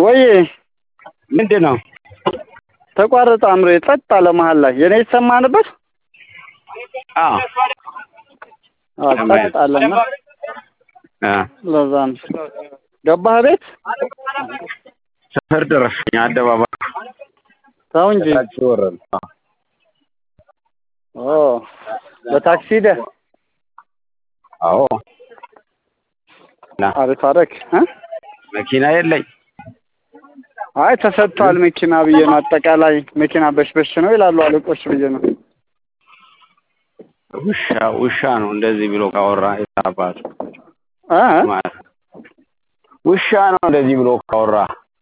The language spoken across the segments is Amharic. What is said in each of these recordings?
ወይ ምንድን ነው ተቋረጠ። አምሮ ጸጥ አለ መሀል ላይ የኔ የተሰማ ነበር። አዎ አዎ ጸጥ አለና አ ለዛ ነው ገባህ ቤት ሰፈር ደረስኩኝ። አደባባይ ተው እንጂ ታክሲ ወረድን። አዎ ኦ በታክሲ ሄደህ አዎ ና አሪፍ አደረግ እ መኪና የለኝ። አይ ተሰጥቷል መኪና ብዬ ነው። አጠቃላይ መኪና በሽበሽ ነው ይላሉ አለቆች ብዬ ነው። ውሻ ውሻ ነው እንደዚህ ብሎ ካወራ የታባቱ እ ማለት ነው። ውሻ ነው እንደዚህ ብሎ ካወራ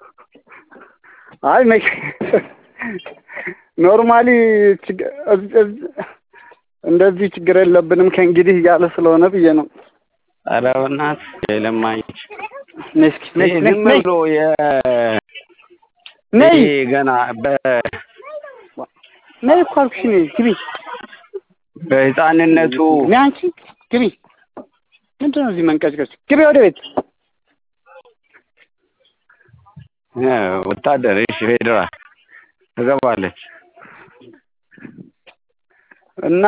አይ መኪ ኖርማሊ ችግ- እዝ- እዝ- እንደዚህ ችግር የለብንም ከእንግዲህ እያለ ስለሆነ ብዬ ነው። ኧረ በእናትህ የለማኞች ነይ እስኪ ነይ ይሄ ነይ ዝም ነይ ብሎ የ ነይ ይሄ ገና በ ነይ እኮ አልኩሽ ነይ ግቢ በህፃንነቱ ነይ አንቺ ግቢ ምንድን ነው እዚህ መንቀጭቀጭ ግቢ ወደ ቤት እ ወታደር እሺ ፌዴራል ትገባለች። እና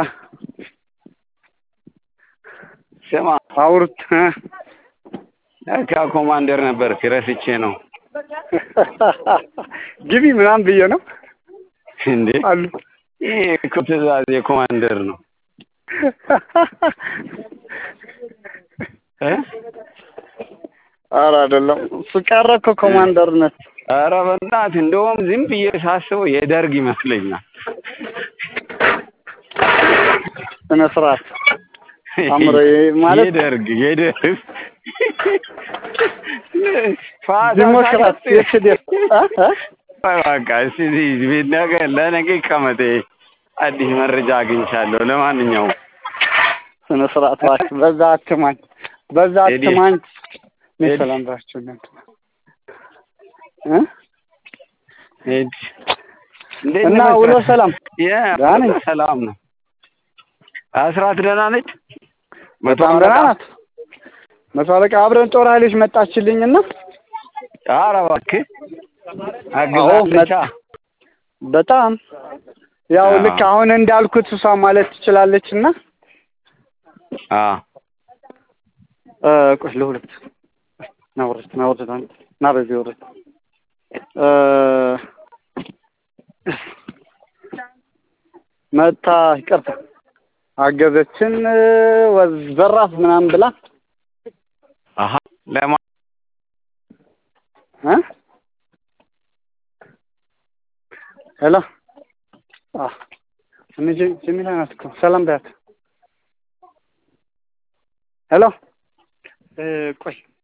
ስማ አውርት እ ለካ ኮማንደር ነበር ረስቼ ነው ግቢ ምናምን ብዬ ነው እንዴ አሉ ይሄ እኮ ትእዛዝ የኮማንደር ነው እ ኧረ አይደለም እሱ ቀረ እኮ ኮማንደርነት ኧረ በእናትህ እንደውም ዝም ብዬ ሳስበው የደርግ ይመስለኛል። ስነ ስርዓት አምሮዬ ማለት የደርግ የደርግ ፋታ ዲሞክራት ሳይሰጥ- የስደት እ እ በቃ እስኪ እዚህ ነገ ለነገ ይቀመጥ። አዲስ መረጃ አግኝቻለሁ። ለማንኛውም ስነ ስርዓት እባክህ በዛ አትማኝ በዛ ቴዲ፣ አትማኝ እኔ ቴዲ። ሰላም ባችሁ እናንተ እ ሂድ። እንዴት እና ነህ? ውሎ ሰላም የ- ደህና ነኝ። ሰላም ነው። አስራት ደህና ነች? መቶ በጣም አለቃ? ደህና ናት። መቶ አለቃ አብረን ጦር ኃይሎች መጣችልኝና ኧረ እባክህ አዎ አግዛለቻ። መጣ በጣም ያው አዎ። ልክ አሁን እንዳልኩት እሷ ማለት ትችላለች እና አዎ እ ቆይ ለሁለት ና ወረድ ና ወረድ አንተ ና በዚህ ወረድ እ መታ ይቅርታ አገዘችን ወዝ ዘራፍ ምናምን ብላ አሀ ለማ እ ሄሎ አ እኔ ጀ- ጀሚላ ናት እኮ ሰላም በያት ሄሎ እ ቆይ